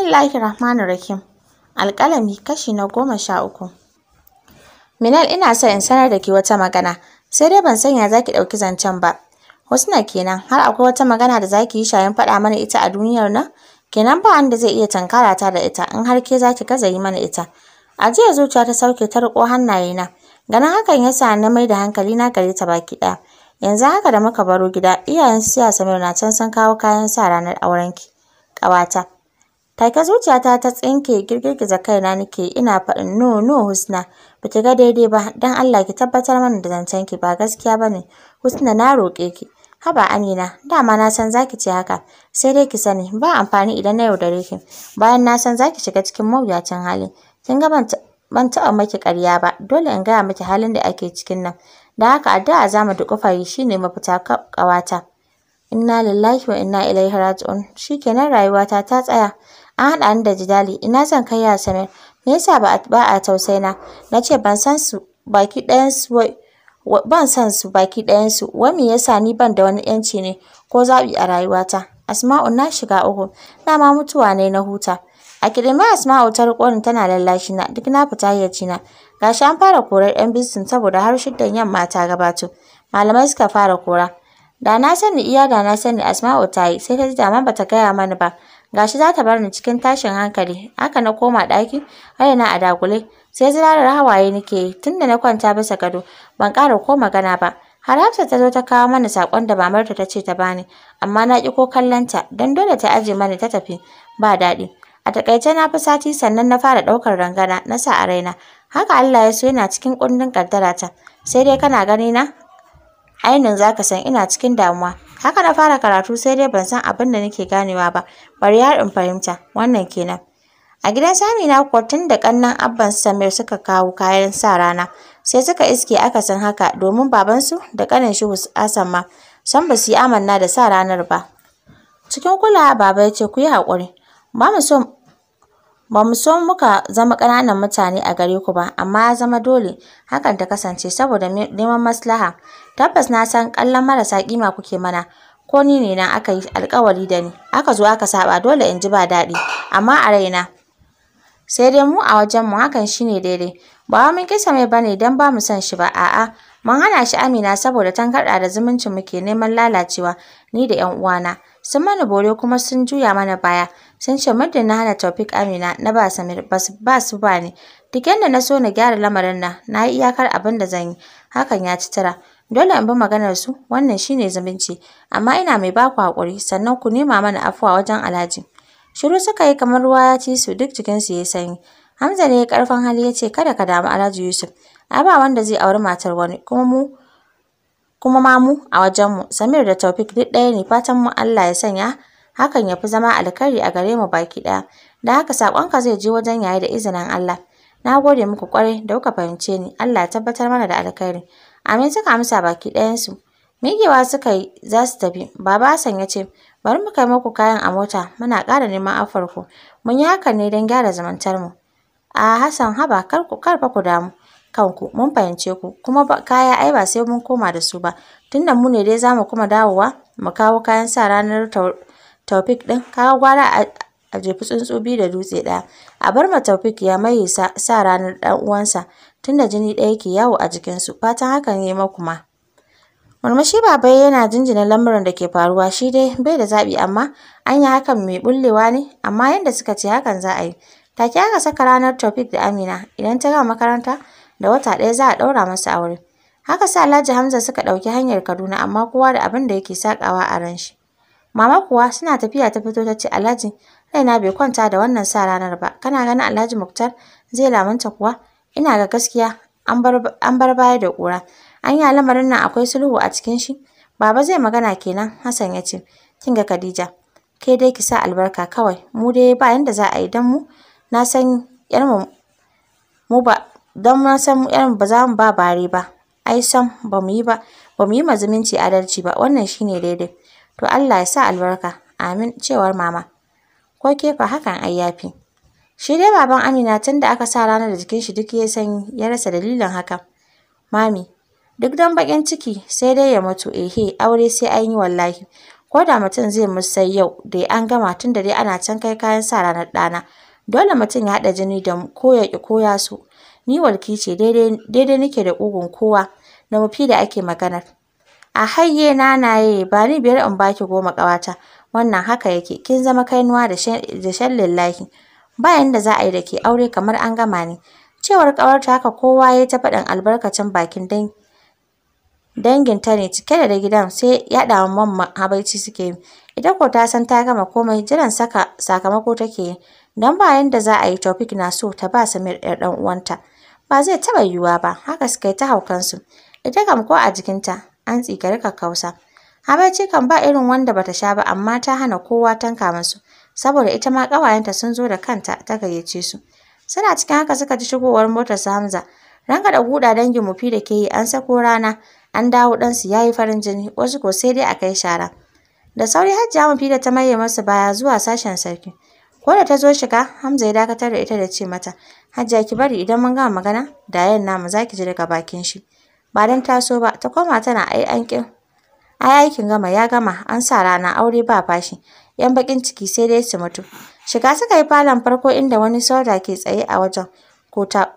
Bismillahir Rahmanir Rahim. Alƙalami kashi na goma sha uku. Minal ina so in sanar da ke wata magana, sai dai ban sanya za ki ɗauki zancen ba. Husna kenan, har akwai wata magana da za ki yi shayin faɗa mana ita a duniyar nan? Kenan ba wanda zai iya tankara ta da ita in har ke za ki gaza yi mana ita. A jiya zuciya ta sauke ta riƙo hannayena. Ganin hakan ya sa na mai da hankali na gare ta baki ɗaya. Yanzu haka da muka baro gida, iyayen su siya Samir na can sun kawo kayan sa ranar aurenki. Ƙawata. Take zuciyata ta tsinke girgiza kaina nake ina faɗin no no Husna ba ki ga daidai ba dan Allah ki tabbatar mana da zancen ki ba gaskiya bane Husna na roƙe ki haba Amina dama na san zaki ce haka sai dai ki sani ba amfani idan na yaudare ki bayan na san zaki shiga cikin mawuyacin hali kin ga ban ban taɓa maki ƙarya ba dole in gaya miki halin da ake cikin nan da haka addu'a za mu duƙufa yi shine mafita ƙawata inna lillahi wa inna ilaihi raji'un shikenan rayuwata ta tsaya an haɗa ni da jidali ina zan kai ya Samir me yasa ba a tausaina na ce ban san su baki ɗayan su ban san su baki ɗayan su wai me yasa ni ban da wani yanci ne ko zaɓi a rayuwata Asma'u na shiga uku dama mutuwa ne na huta a kidime Asma'u ta riƙo ni tana lallashi na duk na fita hayyaci na gashi an fara korar yan bisin saboda har shiddan yamma ta gabato malamai suka fara kora da na sani iya da na sani Asma'u ta yi sai ta ji dama bata gaya mani ba gashi za ta bar ni cikin tashin hankali haka na koma ɗaki raina a dagule sai zirarar hawaye nake yi tunda na kwanta bisa gado ban ƙara ko magana ba har Hafsat ta zo ta kawo mana saƙon da mamarta ta ce ta bani amma na ƙi ko kallonta don dole ta aje mani ta tafi ba daɗi a taƙaice na fi sati sannan na fara ɗaukar rangana na sa a raina haka Allah ya so yana cikin kundin ƙaddarata sai dai kana gani na ainin zaka san ina cikin damuwa haka na fara karatu sai dai ban san abin da nake ganewa ba bari har in fahimta wannan kenan a gidan sami na kuwa tun da ƙannan abban samir suka kawo kayan sa rana sai suka iske akasin haka domin babansu da ƙanin shi Hassan ma san ba su yi amanna da sa ranar ba cikin kulawa baba ya ce ku yi haƙuri ba mu so ba mu so muka zama ƙananan mutane a gare ku ba amma ya zama dole hakan ta kasance saboda neman maslaha tabbas na san kallon marasa kima kuke mana ko ni ne na aka yi alkawari da ni aka zo aka saba dole in ji ba daɗi amma a raina sai dai mu a wajen mu hakan shine daidai ba mun kisa mai bane dan ba mu son shi ba a'a mun hana shi Amina saboda tangarɗa da zumuncin mu ke neman lalacewa ni da ƴan uwana sun mana bore kuma sun juya mana baya sun ce muddin na hana Taufik Amina na ba Samir ba su ba ni duk yadda na so na gyara lamarin nan na yi iyakar abin da zan yi hakan ya ci tara dole in bi maganar su wannan shine zumunci amma ina mai ba ku haƙuri sannan ku nema mana afuwa wajen Alhaji shiru suka yi kamar ruwa ya ci su duk jikin su yayi sanyi Hamza ne ya karfin hali ya ce kada ka damu Alhaji Yusuf ai ba wanda zai auri matar wani kuma mu kuma ma mu a wajen mu Samir da Taufik duk ɗaya ne fatan mu Allah ya sanya hakan ya fi zama alkhairi a gare mu baki ɗaya da haka saƙonka zai je wajen yayi da izinin Allah na gode muku ƙwarai da kuka fahimce ni Allah ya tabbatar mana da alkhairi Amin suka amsa baki ɗayansu. Migewa suka yi za su tafi. Baba Hassan ya ce, bari mu kai muku kayan a mota, muna ƙara neman afarku. Mun yi hakan ne don gyara zumuntar mu. A Hassan haba kar ku kar fa ku damu kanku mun fahimce ku kuma kaya ai ba sai mun koma da su ba. Tunda mu ne dai za mu kuma dawowa mu kawo kayan sa ranar Taufik ɗin kawo gwara a jefi tsuntsu biyu da dutse ɗaya. A bar ma Taufik ya maye sa ranar ɗan uwansa. tunda jini ɗaya yake yawo a jikinsu fatan hakan ya maku ma. Murmushi baba yana jinjina lamuran da ke faruwa shi dai bai da zaɓi amma an yi hakan mai bullewa ne amma yanda suka ce hakan za a yi. Take aka saka ranar Taufik da Amina idan ta gama makaranta da wata ɗaya za a ɗaura masa aure. Haka sa Alhaji Hamza suka ɗauki hanyar Kaduna amma kowa da abin da yake sakawa a ran shi. Mama kuwa suna tafiya ta fito ta ce Alhaji raina bai kwanta da wannan sa ranar ba kana ganin Alhaji Muktar zai lamunta kuwa ina ga gaskiya an bar baya da ƙura. An yi lamarin nan akwai sulhu a cikin shi. Baba zai magana kenan Hassan ya ce, kin ga Khadija, ke dai ki sa albarka kawai, mu dai ba yanda za a yi don mu na san yar mu ba don na san yar ba za mu ba bare ba. Ai sam ba mu yi ba, ba mu yi ma zumunci adalci ba wannan shine daidai. To Allah ya sa albarka. Amin cewar mama. Ko ke fa hakan ai yafi. Shi dai baban Amina tun da aka sa ranar da jikin shi duk ya sanyi ya rasa dalilin hakan. Mami, duk don baƙin ciki sai dai ya mutu ehe aure sai an yi wallahi. ko da mutum zai musai yau da an gama tun da dai ana can kai kayan sa ranar ɗana dole mutum ya haɗa jini da mu ko ya ƙi ko ya so ni walki ce daidai nake da ƙugun kowa da mafi da ake maganar a hayye nanaye ba ni biyar in baki goma ƙawata wannan haka yake kin zama kainuwa da shan lillahi ba yanda za a yi da ke aure kamar an gama ne cewar ƙawarta haka kowa ya ta faɗin albarkacin bakin dan danginta ne cike da gidan sai yaɗa wa mamma habaici suke yi ita ko ta san ta gama komai jiran saka sakamako take yi don ba yanda za a yi Taufik na so ta ba Samir ɗan ɗan uwanta ba zai taɓa yiwuwa ba haka suka yi ta haukansu ita kam ko a jikinta an tsikari kakkausa habaici kan ba irin wanda bata sha ba amma ta hana kowa tanka musu saboda ita ma ƙawayenta sun zo da kanta ta gayyace su suna cikin haka suka ji shigowar motar su Hamza ranka da guda dangin mufi da ke yi an sako rana an dawo ɗansu ya yi farin jini wasu ko sai dai a kai shara da sauri hajjiya mafi da ta maye masa baya zuwa sashen sarki ko da ta zo shiga Hamza ya dakatar da ita da ce mata hajjiya ki bari idan mun gama magana da yayan namu za ki ji daga bakin shi ba dan taso ba ta koma tana ai an kin ai aikin gama ya gama an sa rana aure ba fashi yan bakin ciki sai dai su mutu shiga suka yi falon farko inda wani soja ke tsaye a wajen ko ta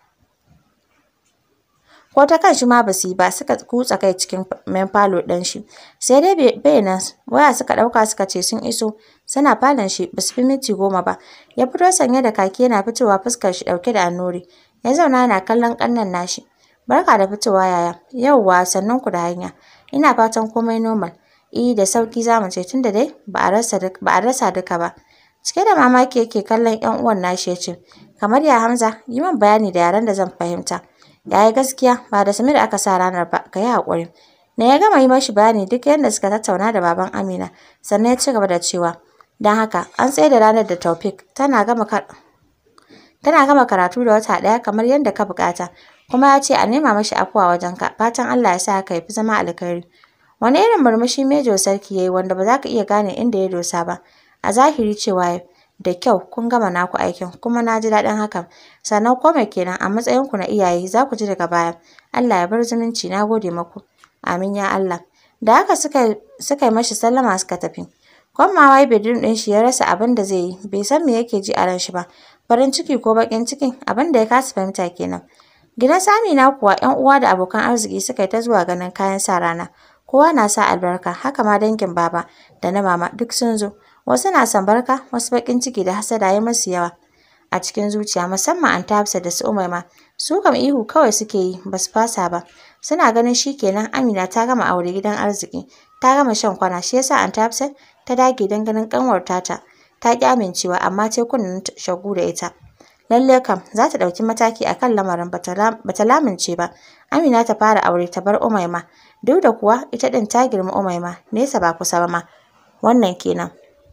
ko ta kan shi ma ba su yi ba suka kutsa kai cikin main falo ɗin shi sai dai bai nan waya suka ɗauka suka ce sun iso suna falon shi ba su fi minti goma ba ya fito sanye da kaki yana fitowa fuskar shi ɗauke da annuri ya zauna yana kallon ƙannan nashi barka da fitowa yaya yauwa sannan ku da hanya ina fatan komai normal eh da sauki za mu ce tunda dai ba a rasa ba a rasa duka ba cike da mamaki yake kallon ƴan uwan nashi ya ce kamar ya Hamza yi min bayani da yaren da zan fahimta Yaya gaskiya ba da Samir aka sa ranar ba, ka yi haƙuri. Na ya gama yi mashi bayani duk yadda suka tattauna da baban Amina, sannan ya ci gaba da cewa, don haka an tsaye da ranar da Taufik tana gama tana gama karatu da wata ɗaya kamar yadda ka buƙata, kuma ya ce a nema mashi afuwa wajenka, fatan Allah ya sa haka ya fi zama alkhairi. Wani irin murmushi Mejo Sarki ya yi wanda ba za ka iya gane inda ya dosa ba, a zahiri cewa da kyau kun gama naku aikin kuma na ji daɗin hakan sannan ko mai kenan a matsayinku na iyaye za ku ji daga baya Allah ya bar zumunci na gode maku amin ya Allah da haka suka suka yi mashi sallama suka tafi komawa ya bedroom ɗin shi ya rasa abin da zai yi bai san me yake ji a ran shi ba farin ciki ko baƙin cikin abin da ya kasa fahimta kenan gidan Samina kuwa ƴan uwa da abokan arziki suka yi ta zuwa ganin kayan sa rana kowa na sa albarka haka ma dangin baba da na mama duk sun zo wasu na son barka wasu baƙin ciki da hasada ya masu yawa a cikin zuciya musamman an Hafsat da su Umaima su kam ihu kawai suke yi ba su fasa ba suna ganin shi kenan Amina ta gama aure gidan arziki ta gama shan kwana shi yasa an Hafsat ta dage don ganin kanwar tata ta ki amincewa amma ta kunnen shagu da ita lalle kam za ta ɗauki mataki akan lamarin bata lamince ba Amina ta fara aure ta bar Umaima duk da kuwa ita ɗin ta girma Umaima nesa ba kusa ba ma wannan kenan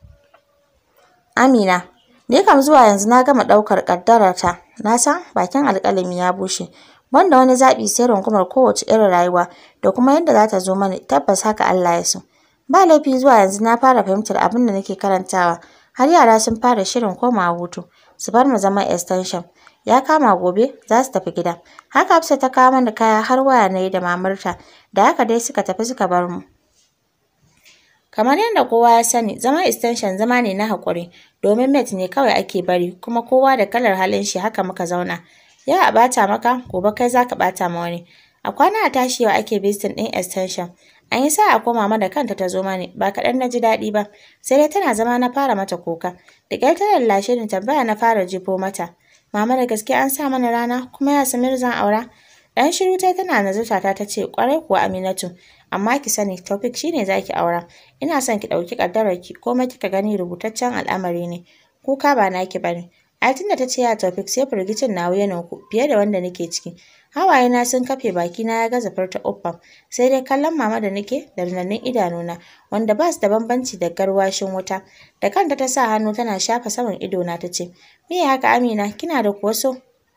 Amina, ni kam zuwa yanzu na gama ɗaukar ƙaddararta, na san bakin alƙalami ya bushe. Banda wani zaɓi sai rungumar kowace irin rayuwa da kuma yadda za ta zo mani tabbas haka Allah ya so. Ba laifi zuwa yanzu na fara fahimtar abin da nake karantawa, har yara sun fara shirin komawa hutu, su bar mu zaman extension. Ya kama gobe za su tafi gida. Haka Hafsat ta kawo mana kaya har waya na yi da mamarta, da haka dai suka tafi suka bar mu. Kamar yadda kowa ya sani, zaman extension zama ne na haƙuri, domin mate ne kawai ake bari, kuma kowa da kalar halin shi haka muka zauna. Yau a ɓata maka, gobe kai za ka ɓata ma wani. A kwana a tashi yau ake visiting ɗin extension. An yi sa'a ko mama da kanta ta zo mani, ba kaɗan na ji daɗi ba, sai dai tana zama na fara mata kuka. Da ƙyar ta lallashe ni tambaya na fara jefo mata. Mama da gaske an sa mana rana, kuma ya Samir zan aura. Ɗan shiru tai tana nazarta ta ta ce, ƙwarai kuwa Aminatu, amma ki sani Taufik shi ne za ki aura. Ina son ki ɗauki ƙaddararki, komai kika gani rubutaccen al'amari ne. Kuka ba naki ba ne. Ai tunda ta ce ya Taufik sai firgicin nawa ya ku fiye da wanda nake ciki. Hawaye na sun kafe baki na ya gaza furta uffam, sai dai kallon mama da nake da rinannun idanuna wanda ba su da bambanci da garwashin wuta. Da kanta ta sa hannu tana shafa saman idona ta ce, Me haka Amina, kina da kuwa so?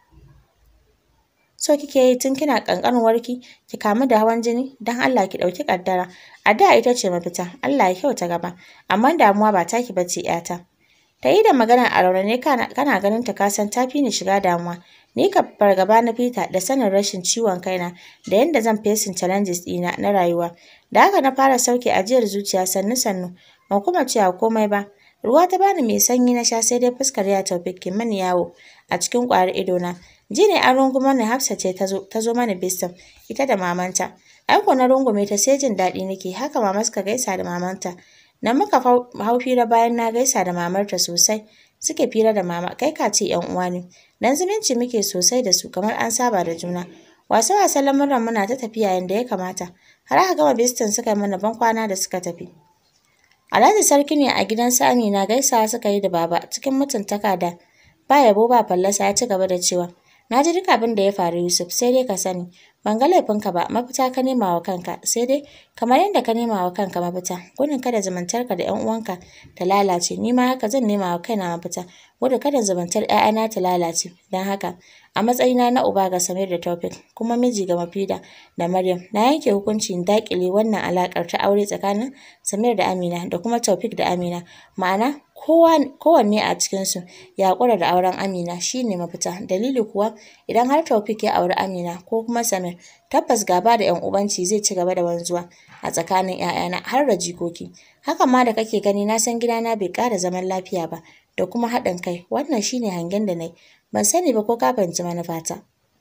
so kike yi tun kina ƙanƙanuwarki ki kamu da hawan jini don Allah ki ɗauki ƙaddara a da ita ce mafita Allah ya kyauta gaba amma damuwa ba taki bace ƴata Ta yi da maganar a raunane kana ganin ta kasan ta fi ni shiga damuwa. Ni ka fargaba na fita da sanin rashin ciwon kaina da yadda zan fesin challenges ɗina na rayuwa. Da haka na fara sauke ajiyar zuciya sannu sannu ban kuma cewa komai ba. Ruwa ta bani mai sanyi na sha sai dai fuskar ya Taufik ke mani yawo a cikin ƙwayar idona. Ji ne an rungumo ni Hafsa ce ta zo mani bistan ita da mamanta. Aiko na rungume ta sai jin daɗi nake haka mama suka gaisa da mamanta. Na muka hau fira bayan na gaisa da mamarta sosai. Suke fira da mama kai ka ce ‘yan uwa ne. Dan zumunci muke sosai da su kamar an saba da juna. Wasa-wasan lamuran muna ta tafiya yanda ya kamata. Har aka gama bistan suka yi mana bankwana da suka tafi. Alhaji sarki ne a gidan su Amina gaisawa suka yi da baba cikin mutuntaka da ba yabo ba fallasa ya ci gaba da cewa na ji duk abin da ya faru Yusuf sai dai ka sani ban ga laifinka ba mafita ka nema wa kanka sai dai kamar yadda ka nema wa kanka mafita gudun kada zumuntarka da ƴan uwanka ta lalace ni ma haka zan nema wa kaina mafita gudun kada zumuntar ƴaƴana ta lalace don haka a matsayina na uba ga Samir da Taufik kuma miji ga Mafida da Maryam na yanke hukuncin daƙile wannan alaƙar ta aure tsakanin Samir da Amina da kuma Taufik da Amina ma'ana kowanne a cikinsu ya haƙura da auren Amina shi ne mafita dalili kuwa idan har Taufik ya auri Amina ko kuma Samir tabbas gaba da ƴan ubanci zai ci gaba da wanzuwa a tsakanin ƴaƴana har da jikoki hakan ma da kake gani na san gidana bai ƙara zaman lafiya ba da kuma haɗin kai wannan shine hangen da na yi ban sani ba ko ka fahimci manufata.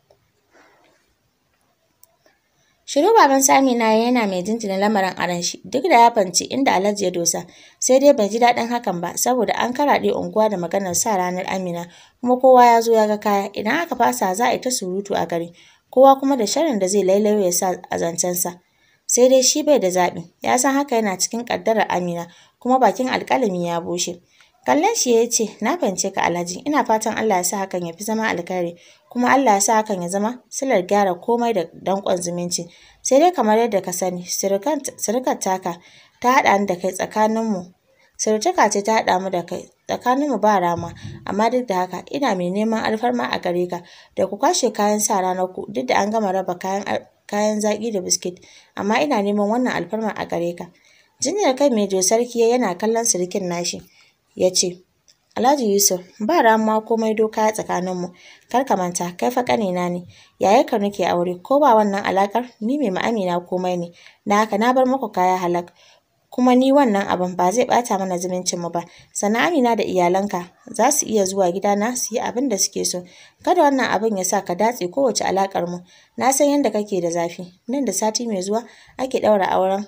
Shiru baban Sami na yana mai jinjina lamarin aron shi duk da ya fanci inda Alhaji ya dosa sai dai bai ji daɗin hakan ba saboda an karaɗe unguwa da maganar sa ranar Amina kuma kowa ya zo ya ga kaya idan aka fasa za a yi ta surutu a gari kowa kuma da sharin da zai lailayo ya sa a zancensa. Sai dai shi bai da zaɓi ya san haka yana cikin ƙaddarar Amina kuma bakin alƙalami ya bushe. Kallon shi ya ce, Na fahimce ka Alhaji, ina fatan Allah ya sa hakan ya fi zama alkhairi, kuma Allah ya sa hakan ya zama silar gyara komai da danƙon zumunci. Sai dai kamar yadda ka sani, sirikar taka ta haɗa ni da kai tsakaninmu. Sirtaka ce ta haɗa mu da kai, tsakaninmu ba rama, amma duk da haka ina mai neman alfarma a gare ka da ku kwashe kayan sa ranar ku duk da an gama raba kayan kayan zaƙi da biskit, amma ina neman wannan alfarma a gare ka. Jinyar kai mai sarki yana kallon sirikin nashi. ya ce, Alhaji Yusuf, ba ramuwa komai doka tsakaninmu, kar ka manta, kai fa ƙanina ne, yayarka nake aure, ko ba wannan alaƙar, ni mai ma'amina komai ne, na haka na bar muku kaya halak. Kuma ni wannan abin ba zai ɓata mana zumuncinmu ba, sannan Amina da iyalanka za su iya zuwa gidana su yi abin da suke so. Kada wannan abin ya sa ka datse kowace alaƙar mu. Na san yadda kake da zafi. Nan da sati mai zuwa ake ɗaura auren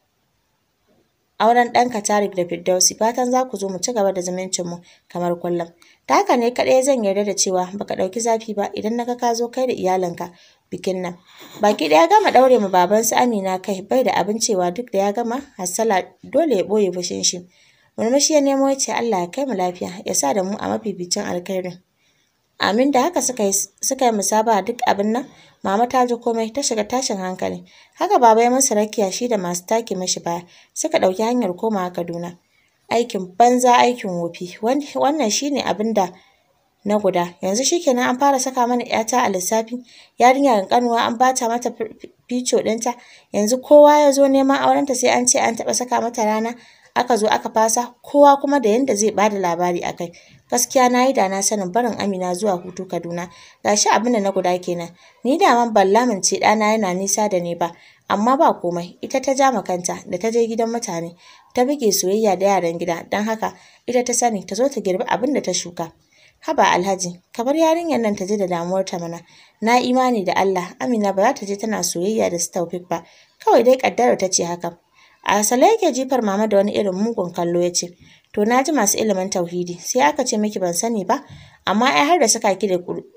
auren ɗanka Tarik da Firdausi fatan za ku zo mu ci gaba da zumuncinmu kamar kullum. Ta haka ne kaɗai zan yarda da cewa baka ɗauki zafi ba idan na ga ka zo kai da iyalinka bikin nan. Baki ɗaya gama ɗaure ma baban su Amina kai bai da abin cewa duk da ya gama hassala dole ya ɓoye fushin shi. Murmushi ya nemo ya ce Allah ya kai mu lafiya ya sa da mu a mafificin alkhairin. Amin da haka suka yi suka yi musaba duk abin nan mama ta ji komai ta shiga tashin hankali haka baba ya masa rakiya shi da masu take mashi baya suka ɗauki hanyar komawa Kaduna aikin banza aikin wofi wannan shine abin da na guda yanzu shikenan an fara saka mana ƴata a lissafi yarinya ƙanƙanuwa an bata mata fico ɗinta yanzu kowa ya zo neman aurenta sai an ce an taɓa saka mata rana aka zo aka fasa kowa kuma da yanda zai bada labari akai gaskiya na yi da na sanin barin Amina zuwa hutu Kaduna gashi abin da na guda kenan ni da man ban lamince ɗana yana nisa da ni ba amma ba komai ita ta ja kanta da ta je gidan mutane ta buge soyayya da yaran gida don haka ita ta sani ta zo ta girbi abin da ta shuka haba alhaji ka bar yarinyar nan ta je da damuwar ta mana na imani da Allah Amina ba za ta je tana soyayya da su Taufik ba kawai dai kaddara ta ce haka a asale yake jifar mama da wani irin mugun kallo ya ce to na ji masu ilimin tauhidi sai aka ce miki ban sani ba amma ai har da saka ki da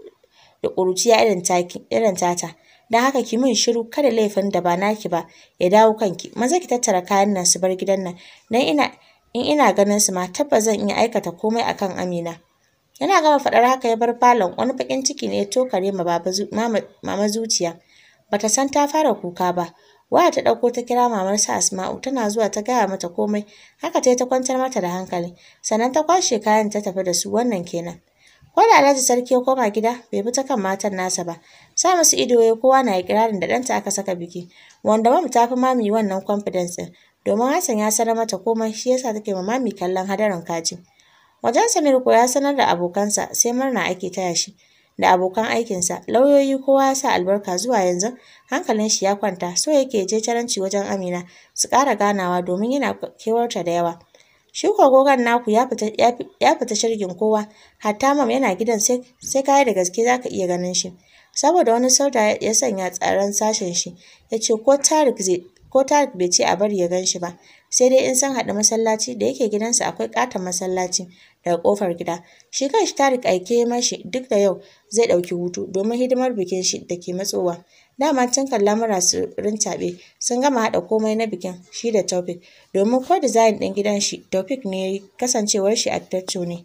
da ƙuruciya irin taki irin tata don haka ki min shiru kada laifin da ba naki ba ya dawo kanki maza ki tattara kayan nan su bar gidan nan dan ina in ina ganin su ma tabbas zan iya aikata komai akan Amina yana gama faɗar haka ya bar falon wani bakin ciki ne ya tokare ma baba mama zuciya bata san ta fara kuka ba waya ta ɗauko ta kira mamar sa Asma'u tana zuwa ta gaya mata komai haka ta ta kwantar mata da hankali sannan ta kwashe kayan ta tafi da su wannan kenan ko da Alhaji sarki ya koma gida bai bi ta kan matan nasa ba sa musu ido ya kowa na ikirarin da ɗanta aka saka biki wanda mamu ta fi mami wannan confidence ɗin domin Hassan ya sanar mata komai shi yasa take ma mami kallon hadarin kaji Wajen Samir ko ya sanar da abokansa sai murna ake taya shi da abokan aikinsa. Lauyoyi kowa ya sa albarka zuwa yanzu hankalin shi ya kwanta so yake je caranci wajen Amina su ƙara ganawa domin yana kewarta da yawa. Shi ko gogon naku ya fita ya fita shirgin kowa hatta mam yana gidan sai sai kayi da gaske zaka iya ganin shi. Saboda wani sauda ya sanya tsaron sashen shi ya ce ko Tarik zai ko Tarik bai ce a bari ya gan shi ba sai dai in sun haɗu masallaci da yake gidansa akwai ƙaton masallaci daga ƙofar gida. Shi kanshi Tarik aike mashi duk da yau zai ɗauki hutu domin hidimar bikin shi da ke matsowa. Dama tun kan lamura su rintaɓe sun gama haɗa komai na bikin shi da Taufik domin ko dizayin ɗin gidan shi Taufik ne ya yi kasancewar shi architecture ne.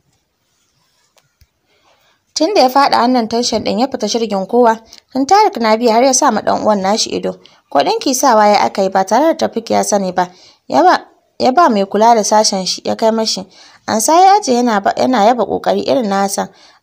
Tun da ya faɗa wannan tension ɗin ya fita shirgin kowa, tun Tarik na biya har ya sa ma ɗan uwan nashi ido. Ko ɗinki sawa ya aka yi ba tare da Taufik ya sani ba. Ya ba ya ba mai kula da sashen shi ya kai mashi. Ansa ya aje yana yana yaba ƙoƙari irin na Hassan.